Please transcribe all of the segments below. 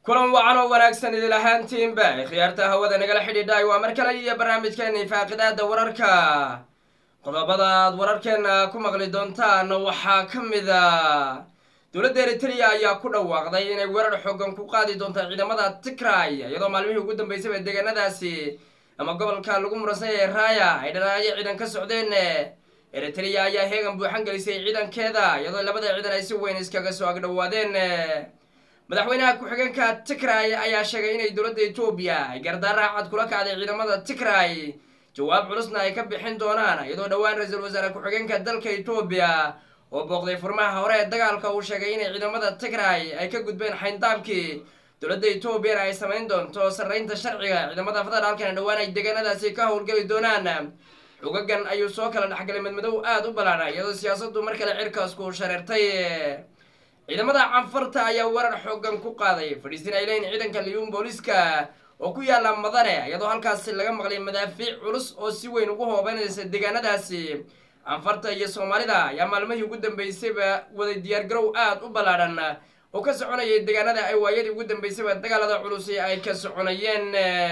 kulan wacan oo wanaagsan idil ahaantiinba khiyaarta hawada nagala xidhiidhay waa mar kale iyo barnaamijkeena faaqidaada wararka qodobada aad wararkeena ku maqli doontaan waxaa ka mid a dowladda eritrea ayaa ku dhawaaqday inay weerar xoogan ku qaadi doonto ciidamada tigray iyadoo maalmihii ugu dambeysayba deegaanadaasi ama gobolka lagu muransan yahay raaya ay dhanaayo ciidan ka socdeen eritrea ayaa heegan buuxan gelisay ciidankeeda iyadoo labada ciidan ay si weyn iskaga soo agdhowaadeen madaxweynaha ku-xigeenka tigray ayaa sheegay inay dowladda etoobiya ay gardaara cad kula kacday ciidamada tigray jawaab culusna ay ka bixin doonaan iyadoo dhowaan ra-iisul wasaare ku-xigeenka dalka etoobiya oo booqday furmaha hore ee dagaalka uu sheegay inay ciidamada tigray ay ka gudbeen xayndaabkii dowladda etoobiyana ay samayn doonto sarreynta sharciga ciidamada federaalkana dhowaan ay deegaanadaasi ka howlgeli doonaan xogagan ayuu soo kala dhexgalay madmadow aada u ballaana iyadoo siyaasaddu mar kale cirkaasku shareertay ciidamada canfarta ayaa weerar xoogan ku qaaday fadhiisin ay leeyihin ciidanka liyuun booliska oo ku yaala madane iyadoo halkaasi laga maqlay madaafiic culus oo si weyn ugu hoobanaysa deegaanadaasi canfarta iyo soomaalida ayaa maalmihii ugu dambeysayba waday diyaargarow aada u ballaadhan oo ka soconayay deegaanada ay waayadii ugu dambeysayba dagaalada culusi ay ka soconayeen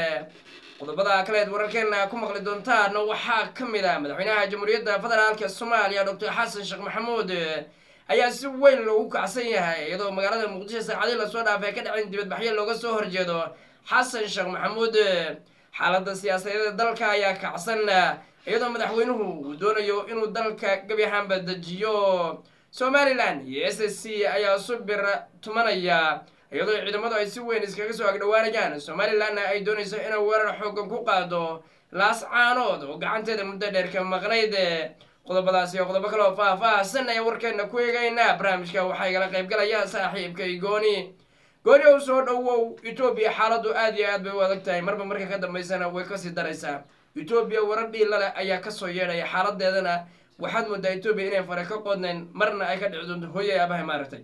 qodobada kaleed wararkeena ku maqli doontaan waxaa ka mid a madaxweynaha jamhuuriyadda federaalka soomaaliya doctor xasan sheekh maxamuud ayaa si weyn loogu kacsan yahay iyadoo magaalada muqdisho saacadii lasoo dhaafay ka dhacin dibadbaxyo looga soo horjeedo xasan sheekh maxamuud xaaladda siyaasadeeda dalka ayaa kacsan iyadoo madaxweynuhu uu doonayo inuu dalka gebi ahaanba dejiyo somalilan iyo s s c ayaa subir tumanaya iyadoo ciidamadu ay si weyn iskaga soo agdhowaanayaan somalilanna ay doonayso inay weerar xoogan ku qaado laas caanood oo gacanteeda muddo dheer ka maqnayd qodobadaas iyo qodobo kale oo faah-faahsan ayaa warkeena ku eegaynaa barnaamijka waxaa igala qaybgalaya saaxiibkay gooni gooni ow soo dhowow etoobiya xaaladdu aada iyo aad bay u adag tahay marba marka ka dambeysana way kasii daraysaa etoobiya warar dhiilale ayaa kasoo yeedhaya xaaladeedana waxaad moodaa etoobiya inay fare ka qodnayn marna ay ka dhici doonto hooyay aabahay maaragtay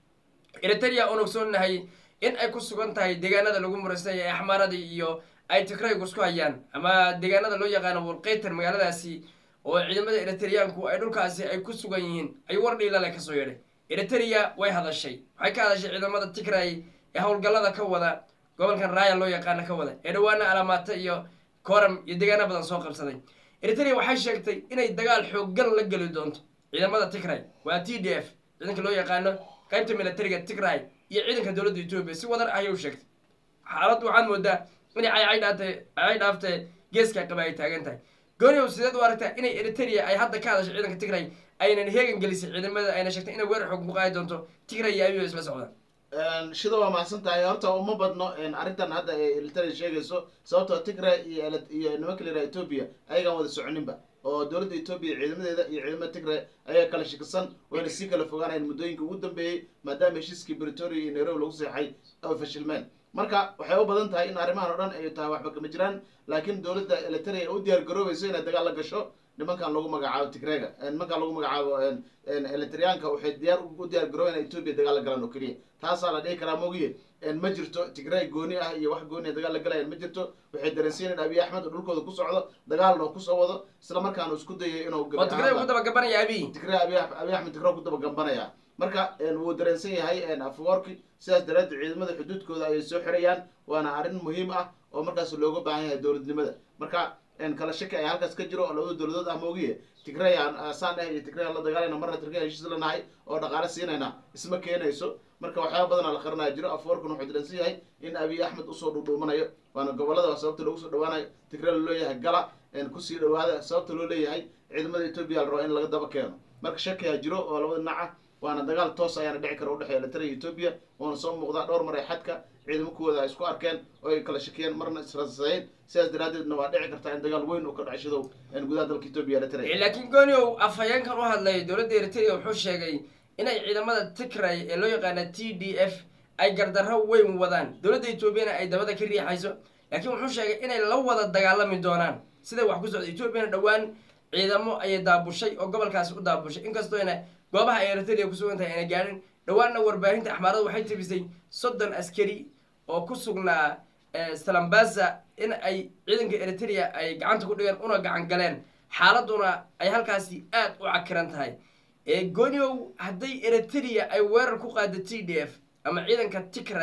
eritrea oon ogsoonnahay in ay ku sugan tahay deegaanada lagu muraysanya ee axmaaradii iyo ay tigraygu isku hayaan ama deegaanada loo yaqaano walqeytar magaaladaasi oo ciidamada eritreyaanku ay dhulkaasi ay ku sugan yihiin ayuu war dhiilale kasoo yeedhay eritrea way hadashay waxay ka hadashay ciidamada tigray ee howlgallada ka wada gobolkan raaya loo yaqaano ka wada ee dhawaana alaamaata iyo koram iyo deegaano badan soo qabsaday eritrea waxay sheegtay inay dagaal xooggan la geli doonto ciidamada tigray waa t d f ciidanka loo yaqaano qaybta militariga tigray iyo ciidanka dowladda etoobiya si wadar ayay u sheegtay xaaladdu waxaad moodaa inay caycay cay dhaaftee geeska qaba ay taagan tahay gooniow sideed u aragtaa inay eritrea ay hadda ka hadashay ciidanka tigray aynan heegan gelisay ciidamada ayna sheegtay inay weerar xoog ku qaadi doonto tigray iyo abiyo isla socdaan shida waa mahadsan tahay horta uma badno arrintan hadda ee eritrea sheegayso sababtoo tigray iyo iyo nimanka layidhaha etoobiya ayagaan wada soconinba oo dowladda etoobiya ciidamadeeda iyo ciidamada tigray ayaa kala shakisan wayna sii kala fogaanayan muddooyinka ugu dambeeyey maadaama heshiiskii britoria iyo nairobi lagu seexay ay fashilmeen marka waxay u badan tahay in arrimahan o dhan ay tahay waxba kama jiraan laakiin dowladda eritrea u diyaar garoobayso inay dagaal la gasho nimankan lagu magacaabo tigrega nimankan lagu magacaabo eritreanka waxay diyaar u diyaar garoobayan etoobiya dagaal la galaan oo keliya taasaa la dhihi karaa mogiye ma jirto tigray gooni ah iyo wax gooni dagaal la galayaan ma jirto waxay dareensiinayn abiy axmed oo dhulkooda ku socdo dagaalna kusoo wado isla markaana isku dayay inuu oo tigray ku dabagabanaya abiy tigray abiy abiy axmed tigray ku dabagambanaya marka wuu dareensan yahay afworki sidaas daraaddeed ciidamada xuduudkooda ayay soo xirayaan waana arrin muhiim ah oo markaas looga baahan yahay dowladnimada marka kala shaki ay halkaas ka jiro oo labada dowladood ah moogiye tigray saan ah iyo tigray aan la dagaalayna marna tigray heshiis la nahay oo dhaqaale siinayna isma keenayso marka waxyaaba badanaa la qaranaya jiro afworkuna wuxuu dareensan yahay in abiy axmed usoo dhuudhuumanayo waana gobolada sababta loogu soo dhawaanayo tigray loo leeyahay gala kusii dhawaada sababta loo leeyahay ciidamada etoobiya la raba in laga daba keeno marka shakiyaa jiro oo labada dhinac ah waana dagaal toos ayaana dhici kara udhexeeya eritrea iyo etoobiya waana soo muuqdaa dhowr mar ay xadka ciidamo kuwooda ay isku arkeen oo ay kala shakiyeen marna israsasayn sidaas daraaddeedna waa dhici kartaa in dagaal weyn uu ka dhaco shidow gudaha dalka etoobiya eritrea laakiin gooniow afhayeenkan u hadlay dowladda eritrea wuxuu sheegay inay ciidamada tigray ee loo yaqaana t d f ay gardarro weyn wadaan dowladda etoobiyana ay dabada ka riixayso laakiin wuxuu sheegay inay la wada dagaalami doonaan siday wax ku socda etoobiyana dhowaan ciidamo ayay daabushay oo gobolkaasi u daabushay inkastooyna goobaha ay eritrea ku sugan tahay ayna gaadhin dhowaanna warbaahinta axmaarada waxay tibisay soddon askari oo ku sugnaa salambasa in ay ciidanka eritrea ay gacanta ku dhigeen una gacan galeen xaaladuna ay halkaasi aada u cakiran tahay gooniow hadday eritrea ay weerar ku qaado t d f ama ciidanka tigray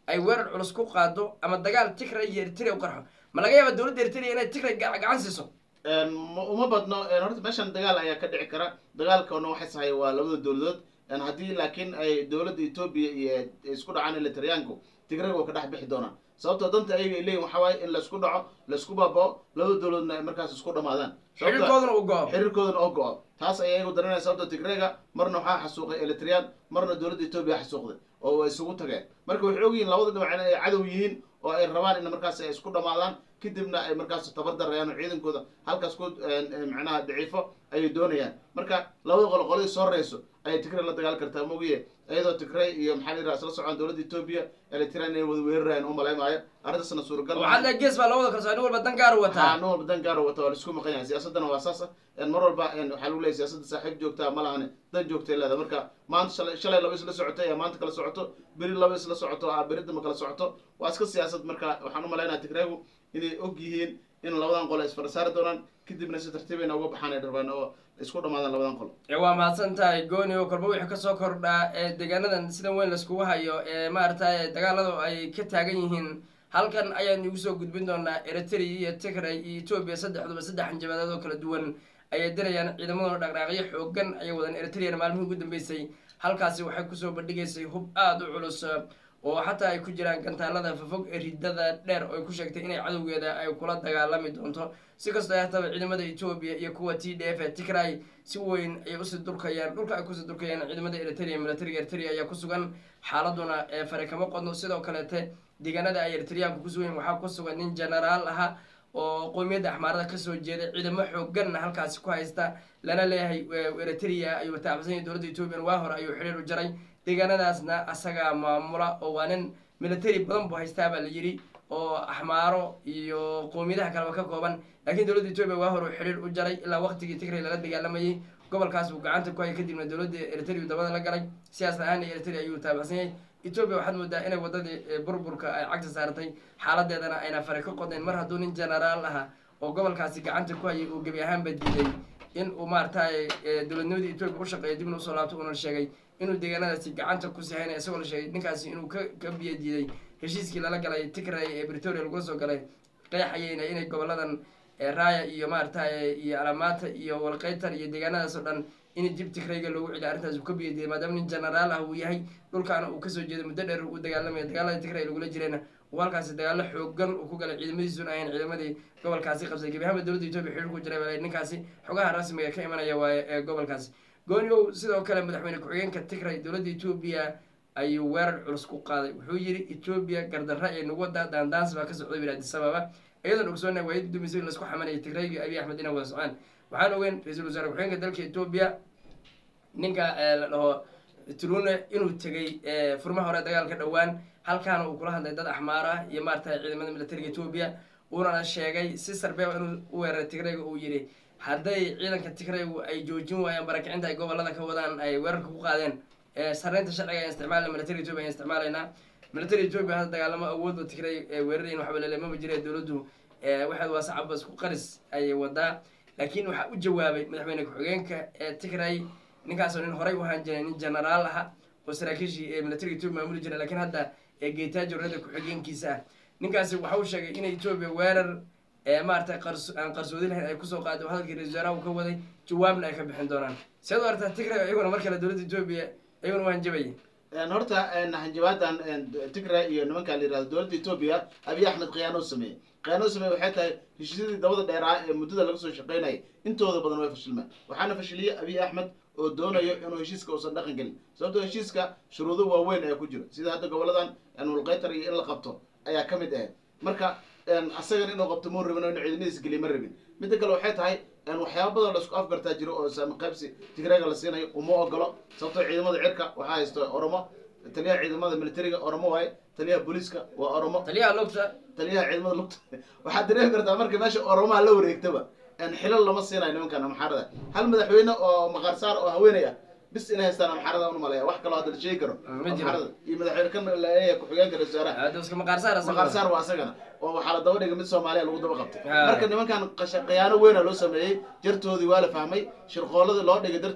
ay weerar culus ku qaado ama dagaal tigray iyo eritrea u qarxo ma laga yaaba dowladda eritrea inay tigray ga- gacan siiso ma- uma badno horta meeshan dagaal ayaa ka dhici kara dagaalkana waxay sahay waa labada dowladood haddii laakiin ay dowladda etoobiya iyo isku dhacaan elitaryaanku tigrayga waa ka dhex bixi doonaan sababtoo danta ayaga ay leeyihin waxaa waaye in laisku dhaco laisku baabao labada dowladoodna ay markaas isku dhamaadaan Sababtoo- xiriirkooduna uu go-o xiriirkoodana oo go-o taas ayay iyagu daranaya sababtoo tigrayga marna waxaa xasuuqay elitryan marna dowladda etoobiya xasuuqday oo way isugu tageen marka waxay ogyihiin labada dhinac in ay cadow yihiin oo ay rabaan in markaas ay isku dhamaadaan kadibna ay markaas tabardarayaan oo ciidankooda halkaas ku macnaha daciifo ayay doonayaan marka labada qolo qoladii soo reyso ayay tigray la dagaal kartaa mogiye iyadoo tigray iyo maxaa la yidhaha isla socon dowladda etoobiya elitryan inay wada weerarayaan u malaymaayo arrintaasna suuragal maaha. waxaad leedahay gees baa loo wada kalsoon nin walba dan gaar u haa wataa nin walba dan gaaro wata waa laisku maqan yahay siyaasadana waa saas ah mar walba waxaa lagu leeyahy siyaasadda saaxiib joogtaa ma lahane dan joogtay leeda marka maanta shalay shalay laba isla socotay ee maanta kala socoto beri laba isla socoto ah beri dama kala socoto waa iska siyaasad marka waxaan u malaynaya tigraygu inay og yihiin in labadan qol ay isfarasaari doonaan kadibna si tartiibayna uga baxaan ay rabaan oo isku dhamaadaan labadan qol ee waa mahadsan tahay gooni oo kolba wixii kasoo kordhaa ee deegaanadan sida weyn laiskugu hayo ee maaragtay dagaaladu ay ka taagan yihiin halkan ayaan igu soo gudbin doonaa eritrea iyo tigray iyo etoobiya saddexduba saddex hanjabadood oo kala duwan ayay dirayaan ciidamadooda dhaqdhaaqyo xoogan ayay wadaan eritreana maalmihii ugu dambeysay halkaasi waxay kusoo bandhigaysay hub aada u culus oo xataa ay ku jiraan gantaalada fafog ee ridada dheer oo ay ku sheegtay inay cadowgeeda ay kula dagaalami doonto si kastoo ay hataba ciidamada etoobiya iyo kuwa t d f ee tigray si weyn ayay usii durkayaan dhulka ay kusii durkayaan ciidamada eritrea militariga eritrea ayaa ku sugan xaaladuna ee fare kama qodno sidoo kaleete deegaanada ay eritreaanku kusugan waxaa ku sugan nin genaraal aha oo qowmiyadda axmaarada kasoo jeeda ciidamo xooganna halkaasi ku haysta lana leeyahay eritrea ayuu taabsan yahay dowladda etoobiyan waa hore ayuu xidhiir u jaray deegaanadaasna asagaa maamula oo waa nin military badan buu haystaa baa la yidhi oo axmaaro iyo qowmiyadaha kaleba ka kooban laakiin dowladda etoobiya waa hore uu xidhiir u jaray ilaa waqtigii tigray lala dagaalamayay gobolkaas uu gacanta ku hayay kadibna dowladda eritrea dabada la galay siyaas ahaan eritrea ayuu taabacsan yahay etoobiya waxaad moodaa inay wadadii burburka ay cagta saartay xaaladeedana ayna fare ka qodnayn mar hadduu nin genaraal aha oo gobolkaasi gacanta ku hayay uu gebi ahaanba diiday in uu maaragtay dowladnimadii etoobiya u shaqeeyo dibna usoo laabto uuna sheegay inuu deegaanadaasi gacanta kusii haynaya isagoo la sheegay ninkaasi inuu ka ka biyo diiday heshiiskii lala galay tigray ee britoria lagula soo galay qeexayeyna inay goboladan raaya iyo maaragtay iyo alamaata iyo walqeytar iyo deegaanadaas oo dhan in dib tigrayga loogu celiya arrintaas uu ka biyo diiday maadaama nin genaraal ah uu yahay dhulkaana uu kasoo jeedo muddo dheer uu dagaalamaya dagaalada tigray lagula jirayna uu halkaasi dagaalo xoogan uu ku galay ciidamadiisuna ahayn ciidamadii gobolkaasi qabsay gebi ahaanba dowladda etoobiya xiriir ku jiray baa ninkaasi xogaha rasmiga ka imanaya waaye ee gobolkaasi gooniow sidoo kale madaxweyne ku-xigeenka tigray dowladda etoobiya ayuu weerar culus ku qaaday wuxuu yidhi etoobiya gardarra ee nagu wadaa daandaans baa ka socday bir addis ababa iyadoon ogsoonay waayadii dumisay in laisku xamanayay tigrayga abiy axmed inay wada socaan waxaan ogeyn ra-iisul wasaare ku-xigeenka dalka etoobiya ninka la dhaho trune inuu tegay furmaha hore dagaalka dhowaan halkaana uu kula hadlay dad axmaara iyo maaragtay ciidamada militariga etoobiya uunana sheegay si sarbeeba inuu u weeraray tigrayga uu yidhi hadday ciidanka tigraygu ay joojin waayaan barakicinta ay gobolada ka wadaan ay weerarka ku qaadeen sarreynta sharciga ayaan isticmaalna militariga etoobiya ayaan isticmaalaynaa militariga etoobiya hadda dagaalamo awoodba tigray weerarayin waxba lele maba jira dowladdu waxaad waa sacaba isku qaris ayay wadaa laakiin waxaa u jawaabay madaxweyne ku-xigeenka ee tigray ninkaasoo nin horey u ahaan jiray nin genaraal aha oo saraakiishii ee militariga etoobiya maamuli jiray lakiin hadda ee geetaajo rada ku-xigeenkiisa ah ninkaasi waxa uu sheegay in etoobiya weerar maaragtay qars aan qarsoodi lahayn ay kusoo qaaday oo hadalkii ra-isul wasaaraha uu ka waday jawaabna ay ka bixin doonaan seed u aragtaa tigray iyaguna mar kale dowladda etoobiya iyaguna u hanjabaya horta hanjabaadan tigray iyo nimanka la yirahdo dowladda etoobiya abiy axmed khiyaano sameeyey khiyaano sameeye waxay tahay heshiisyadii dabada dheeraa ee muddada laga soo shaqeynayay intooda badan way fashilmeen waxaana fashiliyey abiy axmed oo doonayo inuu heshiiska uusan dhaqan gelin sababtoo heshiiska shuruudo waaweyn ayaa ku jira sida hadda goboladan mulqeytar iyo in la qabto ayaa ka mid ahayd marka asagan inuu qabto muu rabin oo inu ciidamadiis geliy ma rabin midda kale waxay tahay waxyaaba badan laisku afgartaa jiro oo saami qaybsi tigrayga la siinayo uma ogolo sababtoo ciidamada cirka waxaa haysto oromo taliyaha ciidamada militariga oromo waaye taliyaha booliiska waa oromo taliyaha lugta taliyaha ciidamada lugta waxaad dareemi kartaa marka meesha oromaha la wareegtaba xilal lama siinayo nimankan amxaarada hal madaxweyne oo maqaarsaar oo haweenay ah bis inay haystaan amxaarada un malaya wax kaloo hadda la sheegi karo amxaarada iyo madaxweyne kan laleeyahay ku-xigeenka ra-isul wasaaraha iska maqaarsaar maqaarsaar waa asagana oo waxaa la daba dhigay mid soomaaliya lagu daba qabtay marka nimankan khiyaano weyna loo sameeyey jartoodii waa la fahmay shirqooladii loo dhigay darteed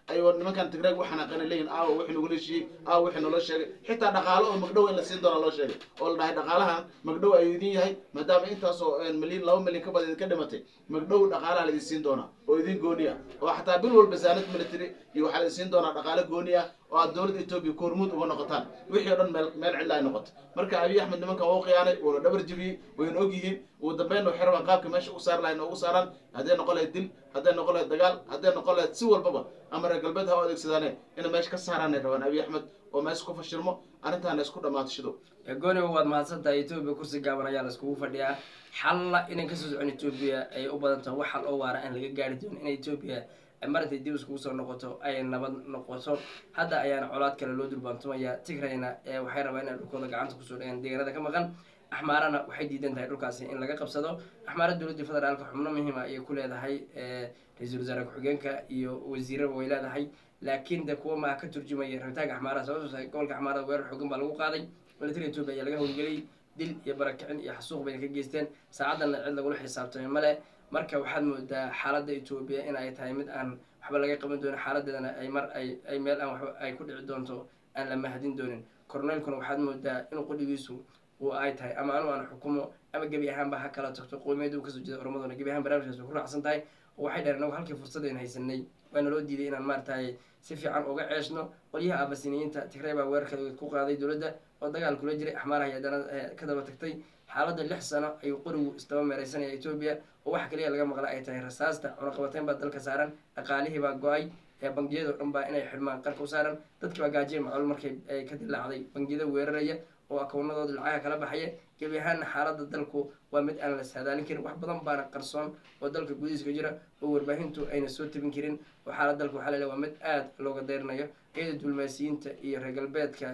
ayuu nimankan tigreeg u xanaaqana leeyihin aawa wixii nagula heshiiyey aawa wixii naloo sheegay xitaa dhaqaalo oo magdhow in la siin doona loo sheegay oo la dhahay dhaqaalahan magdhow ayuu idin yahay maadaama intaasoo milyan laba milyan ka badan idinka dhimatay magdhow dhaqaalaha laidin siin doonaa oo idin gooni ah oo xataa bil walba saanad military iyo waxaa laidin siin doonaa dhaqaale gooni ah oo aad dowladda etoobiya koormuud uga noqotaan wixii o dhan meel meel cidla ay noqoto marka abiy axmed nimankan waa u khiyaanay wuuna dhabar jebiyey wayna og yihiin ugu dambeyn waxay rabaan qaabka meesha u saar lahayn ugu saaraan hadday noqon lahayd dil hadday noqon lahayd dagaal hadday noqon lahayd si walbaba ama reer galbeed ha u adeegsadaane inay meesha ka saaraanay rabaan abiy axmed oo meesha ku fashilmo arrintaana isku dhammaato shido gooniba waad mahadsantahay etoobiya kursi gaaban ayaa laiskugu fadhiyaa xalla inay kasoo socon etoobiya ay u badan tahay wax xal oo waara aan laga gaari doonin in etoobiya marintay dib iskugu soo noqoto ay nabad noqoto hadda ayaana colaad kale loo durbaantumaya tigrayna waxay rabaa inay dhulkooda gacanta kusoo dhigaan deegaanada ka maqan axmaarana waxay diidan tahay dhulkaasi in laga qabsado axmaara dowladda federaalka xubno muhiima ayay ku leedahay ra-iisul wasaare ku-xigeenka iyo wasiiraba way leedahay laakiin de kuwa maa ka turjumaya rabitaanka axmaaraha sababtoo tahay gobolka axmaarada weerar xoogan baa lagu qaaday military etoobiya ayaa laga howlgeliyey dil iyo barakicin iyo xasuuq bayna ka geysteen saacadana cid lagula xisaabtamay male marka waxaad moodaa xaaladda etoobiya in ay tahay mid aan waxba laga qaban doonin xaaladeedana ay mar ay ay meel aan waxba ay ku dhici doonto aan la mahadin doonin corneelkuna waxaad moodaa inuu qudhigiisu uu ay tahay ama anu aan xukumo ama gebi ahaanba ha kala tagto qowmiyadda uu kasoo jeeda oromaduna gebi ahaan barnaamijkaas way ku raacsan tahay oo waxay dhaheen inagu halkii fursadaynu haysanay waana loo diiday inaan maaragtay si fiican uga ceeshno qolyaha aabasiniyiinta tigray baa weerarka ku qaaday dowladda oo dagaal kula jiray axmaaraha iyo haddana ka daba tagtay xaaladda lix sano ayuu qorigu isdaba meereysanaya etoobiya oo waxa kaliya laga maqla ay tahay rasaasta cunaqabateyn baa dalka saaran dhaqaalihii baa go-ay ee bangiyada o dhan baa inay xidhmaan qarka u saaran dadkii baa gaajiya macluul markay ay ka dilaacday bangiyada weeraraya oo akoonadooda lacagaha kala baxaya gebi ahaana xaaladda dalku waa mid aan la saadaalin karin wax badan baana qarsoon oo dalka gudihiiska jira oo warbaahintu ayna soo tabin karin oo xaalad dalka waxaa laleeya waa mid aada looga deyrinayo iyada dulmaasiyiinta iyo reer galbeedka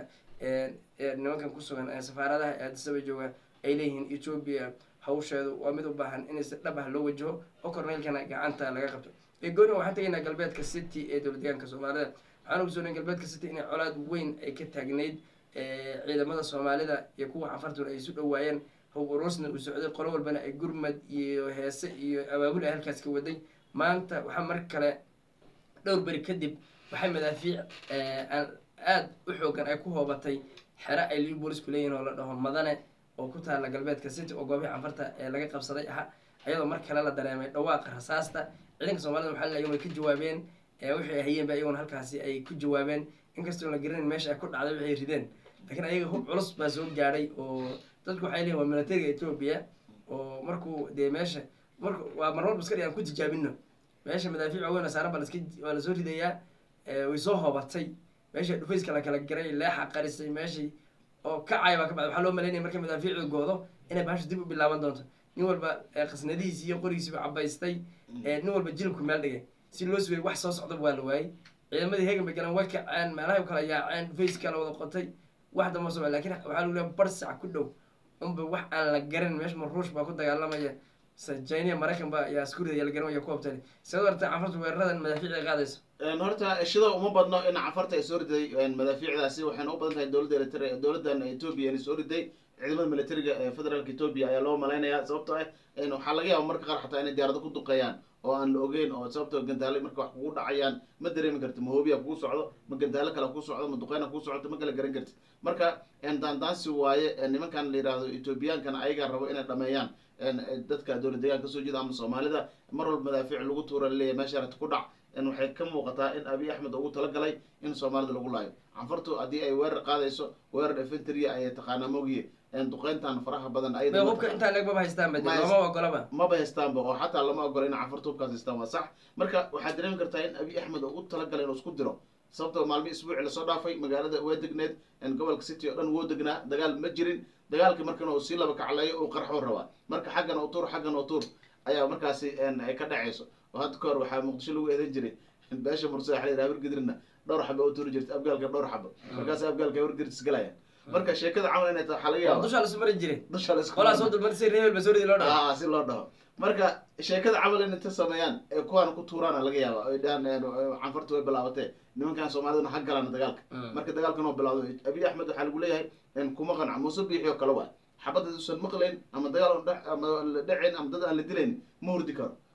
nimankan ku sugan ee safaaradaha ee addisaba jooga ay leeyihiin etoobiya hawsheedu waa mid u baahan in si dhab ah loo wajaho oo korneylkana gacanta laga qabto gooni waxaan tegaynaa galbeedka city ee dowlad deegaanka soomaalida waxaan ogsoonay galbeedka city inay colaad weyn ay ka taagnayd ciidamada soomaalida iyo kuwa cafartuna ay isu dhowaayeen hub urusna uu socday qolo walbana ay gurmad iyo heese iyo abaabul ay halkaas ka waday maanta waxaa mar kale dhowr beri kadib waxay madaafiic aan aada u xoogan ay ku hoobatay xero ay liu boolisku leeyihin oo la dhaho madane oo ku taala galbeedka city oo goobihii canfarta ee laga qabsaday aha ayadoo mar kale la dareemay dhawaaqa rasaasta ciidanka soomaalida waxaa laleeyahay way ka jawaabeen wixii ay hayeenba iyaguna halkaasi ay ku jawaabeen inkastoo la garanayn meesha ay ku dhacday waxay rideen laakiin ayaga hub culus baa soo gaadhay oo dadku waxay leeyihin waa militariga etoobiya oo markuu dee meesha mark waa mar walba iska dhig aan ku tijaabino meesha madaafiic waaweyn oo saaran baa laska waa lasoo ridayaa way soo hoobatay meesha dhufayska la kala garay leexa qarisay meeshii oo kacaya baa ka bacday waxaa loo malaynaya markay madaafiicdu goodo inay bahashu dib u bilaaban doonto nin walba qasnadihiisi iyo qorigiisiba cabaystay nin walba jilibku meel dhigay si loo sugay wax soo socdaba waa la waayey ciidamadii hegan bay galeen way kaceen meelahay kala yaaceen dhufayska la wada qotay wax damba soo lakin waxaa lagu leeya bar sac ku dhow unba wax aan la garan meesha ma ruush baa ku dagaalamaya sajayniya maraykan ba yaa isku ridaya la garanaya ku habtani sidoo arta cafarta weeraradan madaafiic ay qaadayso horta shida uma badno in cafarta ay soo riday madaafiicdaasi waxayna u badan tahay dowladda eritrea dowladdan etoobiya inay soo riday ciidamada militariga ee federaalka etoobiya ayaa loo malaynayaa sababtoo ah waxaa laga yaaba marka qaar xataa inay diyaarado ku duqeeyaan oo aan la ogeyn oo sababtoo gandaale marka wax kugu dhacayaan ma dareemi karti ma hoobiya kugu socdo ma gandaalo kale kugu socdo ma duqeyna kugu socdo ma kala garan karti marka daandaansi waaye nimankan la yihahdo etoobiyaankan ayagaa rabo inay dhameeyaan dadka dowlad deegaanka kasoo jeeda ama soomaalida mar walba madaafiic lagu tuura laleeyahy meesha rata ku dhac waxay ka muuqataa in abiy axmed ugu talagalay in soomaalida lagu laayo canfartu haddii ay weerar qaadayso weerar efenteria ayay taqaanaa mogiye duqeyntan faraha badan bay hubka intaa leeg maba haystaan bade looma ogolaba maba haystaanba oo xataa lama ogola in canfartu hubkaas haystaan waa sax marka waxaad dareemi kartaa in abiy axmed ugu talagalay inuu isku diro sababtoo maalmi isbuuci lasoo dhaafay magaalada waa degneed gobolka city oo dhan woo degnaa dagaal ma jirin dagaalkii markana uu sii laba kacleeyo uu qarxoo rabaa marka xaggan oo tuur xaggan oo tuur ayaa markaasi ay ka dhacayso oo hadda ka hor waxaa muqdisho lagu eedan jiray beesha mursa waxa la yidhaha habargidrina dhowr xaba u tuuri jirta abgaalka dhowr xaba markaas abgaalka habargidris galaya marka sheekada camal inay tahay waxaa laga yaaba dushaa lasu mari jiray dusha la isku qolaa soo dulmar si reebel ba soo ridi loo dhaho ah si loo dhaho marka sheekada camal in inta sameeyaan ee kuwaana ku tuuraana laga yaaba ay dhahaan canfarta way bilaabatee nimankan soomaalidana ha galaan dagaalka marka dagaalkan oo bilaawdo abiy axmed waxaa lagu leeyahay kuma qanca muuse biixi oo kale waa xabadda usan maqlayn ama dagaal ama la dhacayn ama dad aan la dilayn ma hurdi karo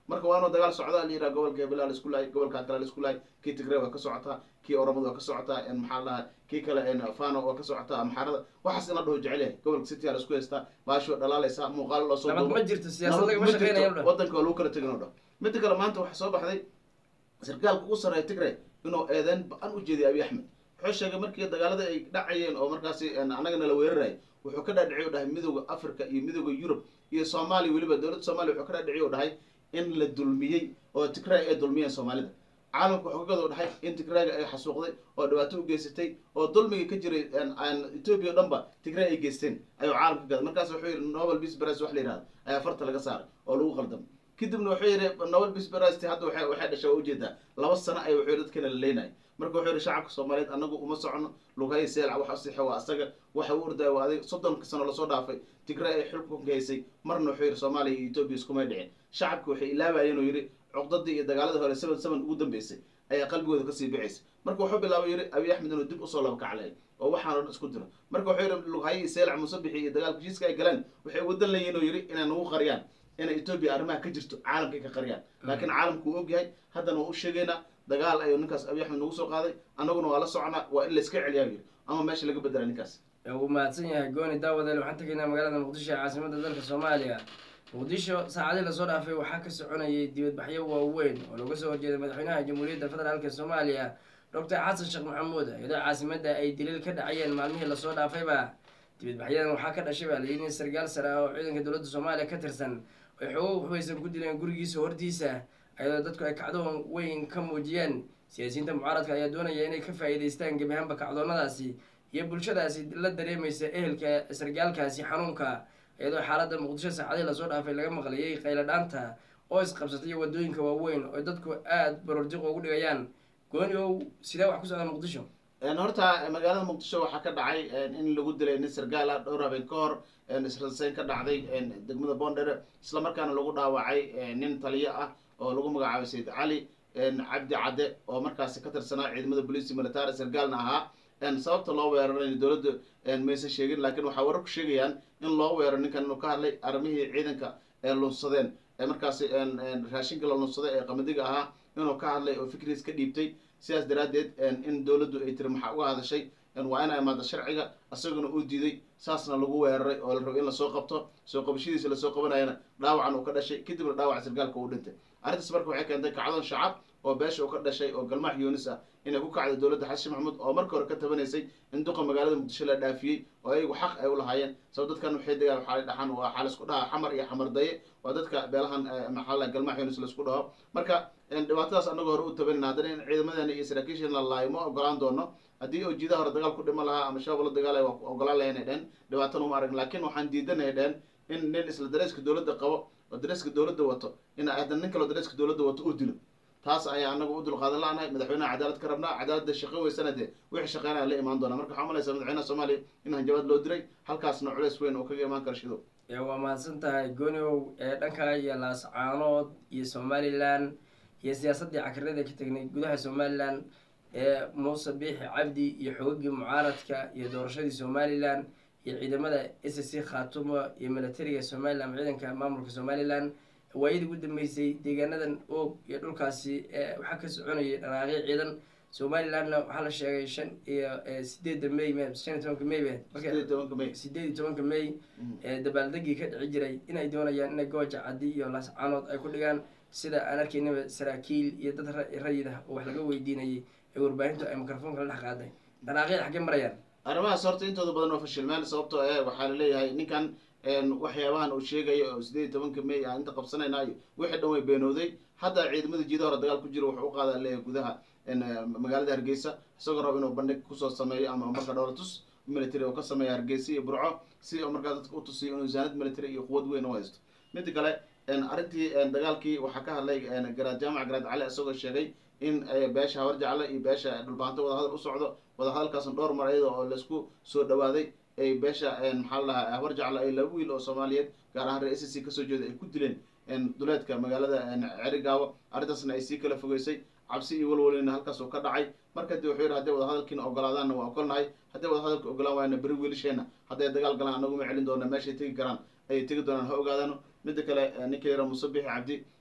marka waa inuu dagaal socda la yidhaha gobolka hebelaa la isku lahay gobolka kale la isku lahay kii tigray waa ka socotaa kii oromada waa ka socotaa maxaa la dhahaa kii kale fano waa ka socotaa amxaarada waxaas in la dhaho jecel yahay gobolka city aa la isku haystaa baasho dhalaalaysa muuqaalo loo soo nabad ma jirto siyaasad nabad lagama ma shaqeynayo jirto wadanka waa lagu kala tegin oo dhan midda kale maanta waxaa soo baxday sarkaalka ugu sarreeya tigray inuu eedeyn ba-an u jeediya abiy axmed wuxuu sheegay markii dagaalada ay dhacayeen oo markaasi annaga nala weerarayay wuxuu ka dhaadhiciy u dhahay midooda africa iyo midooda yurub iyo soomaaliya weliba dowladda soomaliya wuxuu ka dhaadhiciy u dhahay in la dulmiyey oo tigray ay dulmiyeen soomaalida caalamka wuxuu kagada u dhahay in tigrayga ay xasuuqday oo dhibaato u geysatay oo dulmiga ka jiray ethoobia o dhan ba tigray ay geysteen ayuu caalamka ka gaday markaas wuxuu yidhi nobel peace prize wax la yihahdo ayaa farta laga saaray oo lagu qaldamay kadibna wuxuu yidhi nobel peace prize hadda waxay waxay dhashay waa ujeedaa laba sano ay wuxuu yidhi dadkana la leynaya marka wuxuu yidhi shacabka soomaaliyeed anagu uma socono lughay seelca wax asixa waa asaga waxa u ordaya waa adig soddonka sano lasoo dhaafay tigray ay xulkunka haysay marna wuxuu yidhi soomaaliya iyo etoobiya iskumay dhicin shacabka waxay ilaabayeen oo yidhi cuqdadii iyo dagaaladii hore seven seven ugu dambeysay ayaa qalbigooda kasii bixaysa marka wuxuu bilaabay yidhi abiy axmed inuu dib usoo laba kaclay oo waxaan o dhan isku diro marka wuxuu yidhi lughaye iyo seelca musabixi iyo dagaalka heshiiska ay galeen waxay uga dan leeyihin oo yidhi inay nagu qariyaan inay etoobiya arrimaha ka jirto caalamkay ka qariyaan laakiin caalamku uu ogyahay haddana waa u sheegaynaa dagaal ayuu ninkaas abiy axmed nagu soo qaaday annaguna waa la soconaa waa in layska celiyaa yidhi ama meesha laga bedela ninkaas wuu mahadsan yahay gooni daawadeel waxaan tegaynaa magaalada muqdisho ee caasimada dalka soomaaliya muqdisho saacadii lasoo dhaafay waxaa ka soconayay dibadbaxyo waaweyn oo looga soo horjeeday madaxweynaha jamhuuriyadda federaalk soomaaliya doctor xasan sheekh maxamuud iyadoo caasimada ay daliil ka dhacayeen maalmihii lasoo dhaafayba dibadbaxyadan waxaa ka dhashay baa layidhi in sargaal sare ah oo ciidanka dowladda soomaaliya ka tirsan ay xoogo waxbaysan ku dileen gurigiisa hortiisa iyadoo dadku ay kacdoon weyn ka muujiyeen siyaasiyiinta mucaaradka ayaa doonaya inay ka faa'iidaystaan gebi ahaanba kacdoonnadaasi iyo bulshadaasi la dareemaysa ehelka sargaalkaasi xanuunka iyadoo xaaladda muqdisho saacadii lasoo dhaafay laga maqlayay qayladhaanta oo isqabsatay iyo wadooyinka waaweyn oo dadku aada barordiq ugu dhigayaan gooni ow sidee wax ku socda muqdisho horta magaalada muqdisho waxaa ka dhacay in lagu dilay nin sargaal ah dhowr habeen ka hor israsayn ka dhacday degmada bondere isla markaana lagu dhaawacay nin taliyo ah oo lagu magacaabay sayid cali cabdi cadde oo markaasi ka tirsanaa ciidamada booliisi military sargaalna ahaa sababta loo weeraray dowladda maysan sheegin laakiin waxaa wararku sheegayaan in loo weeraro ninkan inuu ka hadlay arrimihii ciidanka ee lunsadeen ee markaasi raashinka la lunsaday ee qamadiga ahaa inuu ka hadlay oo fikriis ka dhiibtay sidaas daraaddeed in dowladdu ay tiri maxaa uga hadashay waa ina imaado sharciga isaguna uu diiday saasna lagu weeraray oo la rabo in lasoo qabto soo qabashadiisa lasoo qabanayana dhaawacan uu ka dhashay kadibna dhaawac sargaalka uu dhintay arrintaas marka waxay keentay kacdoon shacab oo beesha uu ka dhashay oo galmaax yuunis ah inay ku kacday dowladda xasan maxamuud oo marka hore ka tabanaysay in duqa magaalada muqdisho la dhaafiyey oo ayagu xaq ay u lahaayeen sabab dadkan waxay degaan waxaa dhaxan waa waxaa laisku dhahaa xamar iyo xamar daye waa dadka beelahan maxaa la galmaax yuunis laisku dhaho marka dhibaatadaas annaga hore u tabanina haddana in ciidamadeena iyo saraakiisheena la laayo ma ogolaan doono haddii oo jiidaha hore dagaal ku dhima lahaa ama shabaab la dagaalaya waa ogolaan lahayn ay dhehen dhibaatana uma aragn laakiin waxaan diidanay dhehen in nin isla dareeska dowladda qabo oo dareeska dowladda wato in haddana nin kaleo dareeska dowladda wato uu dilo taas ayaa anaga u dulqaadan la-nahay madaxweynaha cadaalad ka rabnaa cadaaladda shaqo weysana dee wixii shaqeynaya la imaan doona marka waxaa malaysa madaxweynaha soomaaliya in hanjabaad loo diray halkaasna culeys weyn oo kaga imaan kara shido waa mahadsan tahay gooniow ee dhanka iyo laascaanood iyo somalilan iyo siyaasaddii cakirada ka tegnay gudaha somalilan ee muuse biixi cabdi iyo xoogagii mucaaradka iyo doorashadii somalilan iyo ciidamada s c khaatumo iyo militariga somalilan ciidanka maamulka somalilan waayadii ugu dambeysay deegaanadan oog iyo dhulkaasi waxaa ka soconayay dhanaaqyo ciidan somalilandna waxaa la sheegay shan iyo sideedda may shan iyo tobanka may sideed iyo tobanka may dabaaldegii ka dhici jiray inay doonayaan inay gooja caddi iyo laascaanood ay ku dhigaan sida aan arkaynaba saraakiil iyo dad rayid ah oo wax laga weydiinayay ee warbaahintu ay mikrofoonka la dhex qaaday dhanaaqyada xaggee marayaan arrimahaas horta intooda badan oo fashilmeen sababtoo eh waxaa laleeyahay ninkan waxyaabahan uu sheegayo oo sideed iyo tobanka may aan inta qabsanayna iyo wixii dhan way beenooday hadda ciidamada jiida hore dagaal ku jiro wuxuu u qaadaa leeyahay gudaha magaalada hargeysa isagoo rabo inuu bandhig kusoo sameeyo ama marka dhowlatus military oo ka sameeya hargeysa iyo burco si oo markaa dadka u tusiyo inuu zaanad military iyo quwad weyn u haysto mida kale arrintii dagaalkii waxaa ka hadlay garaad jaamac garaad cali isagoo sheegay in beesha hawar jacle iyo beesha dhulbaanto wadahadal u socdo wadahadalkaasna dhowr mar iyada oo laisku soo dhawaaday ay beesha maxaa la dhahaa hawar jacle ay laba wiil oo soomaaliyeed gaar ahaan reer s c kasoo jeeda ay ku dileen duleedka magaalada cerigaabo arrintaasna ay sii kala fogeysay cabsi iyo walwalina halkaas oo ka dhacay marka dib wuxuu yidhi hadday wadahadalkiina ogolaadaanna waa ogolnahay hadday wadahadalka ogolaan waayna beri wiilasheena hadday dagaal galaan anaguma celin doona meeshay tegi karaan ayay tegi doonaan ha ogaadaano mida kale ninka yara musabixi cabdi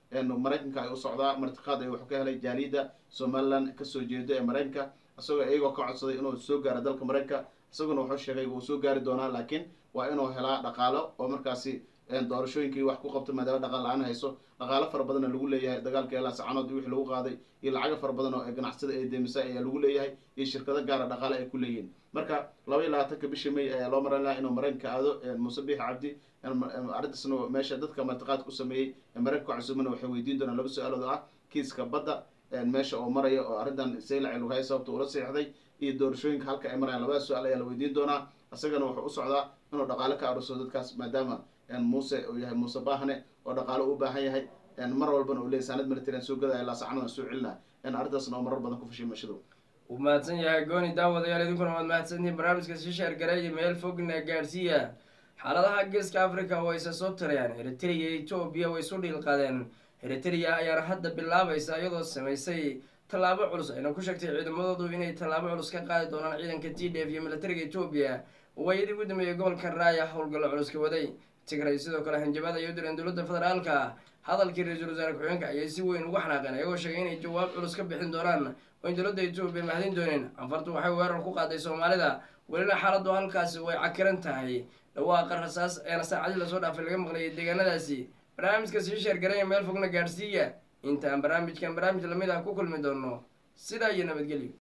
maraykanka ay u socdaa martiqaad ay wax ka helay jaaliyadda somaliland kasoo jeedo ee maraykanka isagoo iyagoo ka codsaday inuu soo gaaro dalka maraykanka isaguna wuxuu sheegay wuu soo gaari doonaa laakiin waa inuu helaa dhaqaalo oo markaasi doorashooyinkii wax ku qabto maadaama dhaqaal la-aan hayso dhaqaalo fara badanna lagu leeyahay dagaalka ilaa sacanood wixii lagu qaaday iyo lacago fara badan oo ganacsada ee deemisa ayaa lagu leeyahay iyo shirkado gaara dhaqaale ay ku leeyihiin marka laba iyo labaatanka bishii may ayaa loo maran lahaa inuu maraykanka aado muuse biix cabdi arrintaasna meesha dadka martiqaadka u sameeyey maraykanka cusubana waxay weydiin doonaan laba su-aalood oo ah kiiska badda meesha oo maraya oo arrintan saylaci lagu haya sababta ula seexday iyo doorashooyinka halka ay marayaan labada su-aal ayaa la weydiin doonaa isagana wuxuu u socdaa inuu dhaqaale ka aruso dadkaas maadaama muuse uu yahay muuse baahne oo dhaqaale u baahan yahay mar walbana uu leeyay saanad militarian soo gadaya ilaa sacnadan soo celina arrintaasna oo marar badan ku fashay mashadu wuu mahadsan yahay gooni daawadayaal idinkuna waad mahadsantihiin barnaamijka sii sheergareeya meel fogna gaadhsiiya xaaladaha geeska africa oo aysa soo tarayaan eritrea iyo etoobiya way isu dhiilqadeen eritrea ayaana hadda bilaabaysa iyadoo samaysay tallaabo culus ayna ku sheegtay ciidamadoodu inay tallaabo culus ka qaadi doonaan ciidanka t d f iyo militariga etoobiya waayadii ugu dambeeyay gobolka raaya howlgallo culus ka waday tigray sidoo kale hanjabaad ay u direen dowladda federaalka hadalkii ra-iisul wasaare ku-xigeenka ayay si weyn ugu xanaaqeen ayagoo sheegay inay jawaab culus ka bixin doonaan oo in dowladda etoobiya mahadin dooneen canfartu waxay weerar ku qaaday soomaalida welina xaaladdu halkaasi way cakiran tahay dhawaaqa rasaas eena saacadii lasoo dhaafay laga maqlayay deegaanadaasi barnaamijka sii sheergaraya meel fogna gaadhsiiya intaan barnaamijkan barnaamij lamid ah ku kulmi doono sidaa iyo nabadgelyo